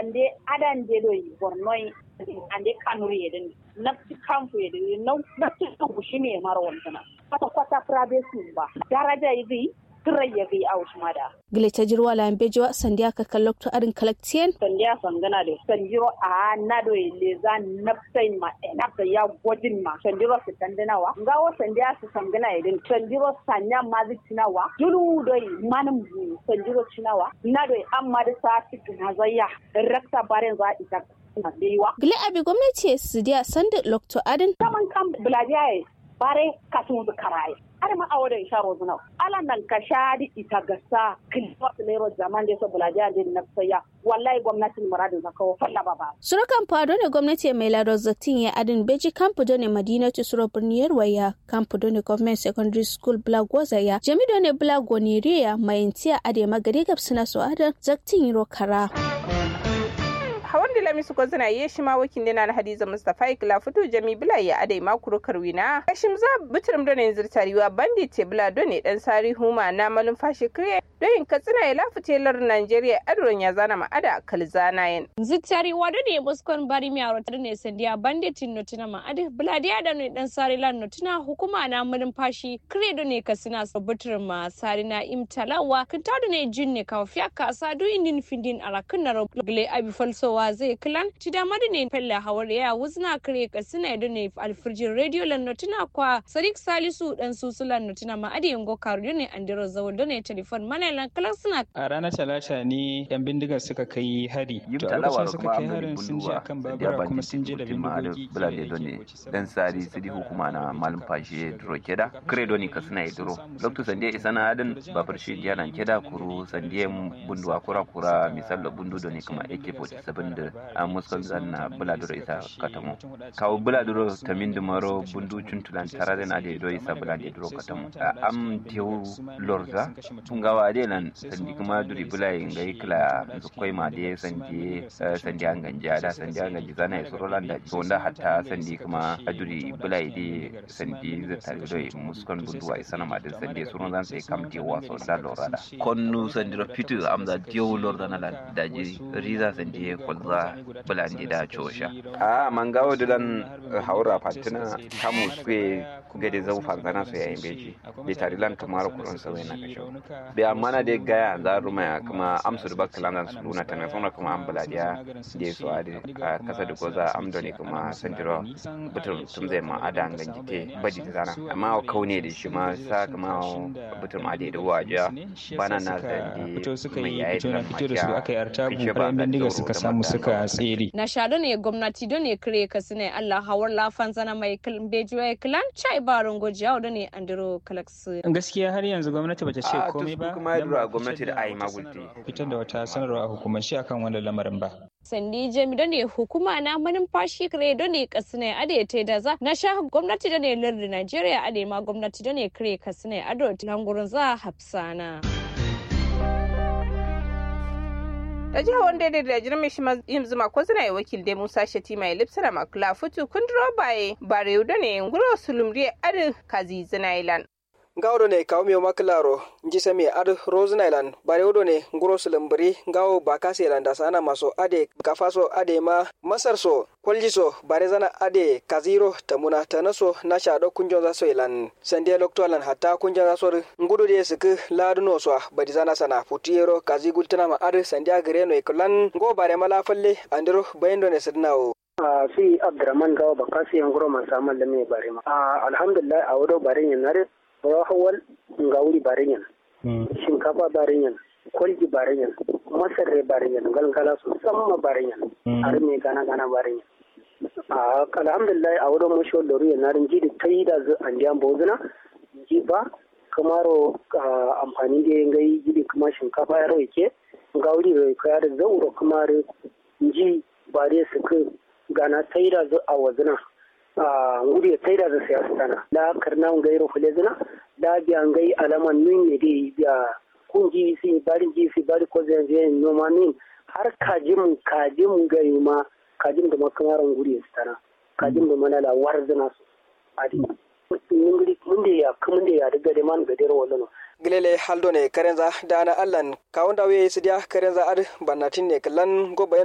sande adan de do bornoi ande kanuri yedin nafsi kamfu yedin nafsi kushi ne mara wannan kwata kwata privacy ba daraja yi ya bi a mada. Gile ta jirwa la bejo sandiya ka kallokto arin kalaktiyen. Sandiya sangana da sanjiro a nado ile za nafsai ma nafsa ya gwajin ma sanjiro su tandinawa. Ngawo sandiya su sangana idin sanjiro sanya ma zai cinawa. Julu doi manin sanjiro cinawa. Nado amma da sa cikin hazayya. Rakta barin za ita Gile abi gwamnati su diya sandi lokto adin. Saman kan bulajiya bare kasun karaye. har ma awo da isha rozuna ala nan ka shadi ita gasa kilwa lero zaman da so bulaja da na saya wallahi gwamnatin muradin zaka falla baba surukan fado ne gwamnati mai lado zatin ya adin beji kampu ne madinatu suro birniyar waya kampu ne government secondary school blagwaza ya jami ne blagwaniriya mai intiya ade magari gabsina su adan zaktin yiro kara hawan da lamisu ko zana yi shi ma wakin dina na hadiza mustafa ikla fito jami bila ya adai makuru karwina kashim za bitirim da ne zirtariwa bandi te bila don ne dan sari huma na malin fashi kriye don yin katsina ya lafi telar nigeria adron ya zana ma ada kalzana yin zirtariwa da ne muskon bari mi aro ne sandiya bandi tin notina ma adi bila dia da ne dan sari lan notina hukuma na malin fashi kriye don ne kasina so bitirim ma sari na imtalawa kinta da ne jin ne kawo fiya kasa do indin findin arakin na gile abi falsowa zai kilan ci da ne fella hawar ya wuzna kare kasina da ne alfirjin radio lan notina kwa sadiq salisu dan susulan notina ma adi yango karu ne andiro zawo da ne telefon mana lan kalan suna a ranar talata ne yan bindigar suka kai hari to a lokacin suka kai harin sun je akan babura kuma sun je da bindigogi bulade done dan sari sidi hukuma na malum fashe duro keda credo ni kasina ya duro lokto sande isana adin babur shi dianan keda kuru sande bundu akura kura misal bundu done kuma AK47 da a muskon zanna buladuro isa katamo kawo buladuro tamin dumaro bundu cuntulan tararen ade do isa bulade duro katamo am tewu lorza tungawa ade nan sandi kuma duri bulai ngai kila zukoi ma de sandi sandi an ganja da sandi an ganja zana ya suro landa to da hatta sandi kuma duri bulai de sandi zata do muskon bundu wa isa na ma de sandi suro zan sai kam tewa so da lorada konnu sandi ro fitu am da tewu lorda na daji riza sandi kolza bulandi da cosha a mangawo dilan haura fatina kamu sue gade zau fanzana so yayin beji be tarilan kamar kuron sa na kasho be amana de gaya za ruma kuma amsu da bakalan zan suluna tana sona kuma an buladiya de so ade a kasa da goza amdo ne kuma sandiro butum tum zai ma adan ganjite baji zana amma kaune da shi ma sa kuma butum ade da waja bana na zandi fito suka yi fito na fito da su aka yi artabu bayan bindiga suka samu suka tsere na shaɗo ne gwamnati don ne kire ka sune Allah hawar lafan zana mai beju ya kilan chai baron gojiya da ne andiro kalaksu gaskiya har yanzu gwamnati bata ce komai ba kuma ya gwamnati da ayi magulti fitar da wata sanarwa a hukumance akan wannan lamarin ba sandi jami da ne hukuma na manumfashi kire da ne kasine ade te da za na sha gwamnati da ne lardin Najeriya ade ma gwamnati da ne kire kasine ado langurin za hafsana. da jihar wanda da da jirmi shi yin zuma ko zina wakil da musa shati mai lipsara makula futu kundiro baye bare da ne nguro sulumri adin kazi zinailan gawdo ne kawo miyo maklaro njisa mi ad rose island bare wodo ne nguro sulambri gawo bakasi landa sana maso ade kafaso ade ma masar so koljiso bare zana ade kaziro tamuna tanaso na shado kunjon za so ilan sande loktolan hatta kunjon za so ngudu de sik laduno so badi zana sana putiero kazi gultana ma ad sande agre no iklan go bare mala falle andiro bayendo ne sidnawo a fi abdurrahman gawo bakasi nguro masamal da me bare ma alhamdulillah a wado bare yanare rawahawal nga wuri barinyan shinkafa barinyan kwalji barinyan masarre barinyan galgala su samma barinyan har me gana gana barinyan a alhamdulillah a wurin mashi wadda ruwa na rin jidi ta yi da an diyan bozuna ji ba kamaro amfani da yin gai jidi kuma shinkafa ya rai ke ga wuri rai kaya da zauro kamar ji ba dai su ka gana ta yi da a wazuna ngudi ya taida da siyasa tana da karna ngai ro fule zina da biya ngai alaman nun ne dai biya kunji si bari ji si bari ko zai je no manin har kajim kajim gai ma kajim da makamaran ngudi ya tana kajim da manala warzina su adi ngudi mun da ya kuma da ya daga da man gadar wallo gilele haldo ne karenza dana allan kawon dawe sidiya karenza ad bannatin ne kallan go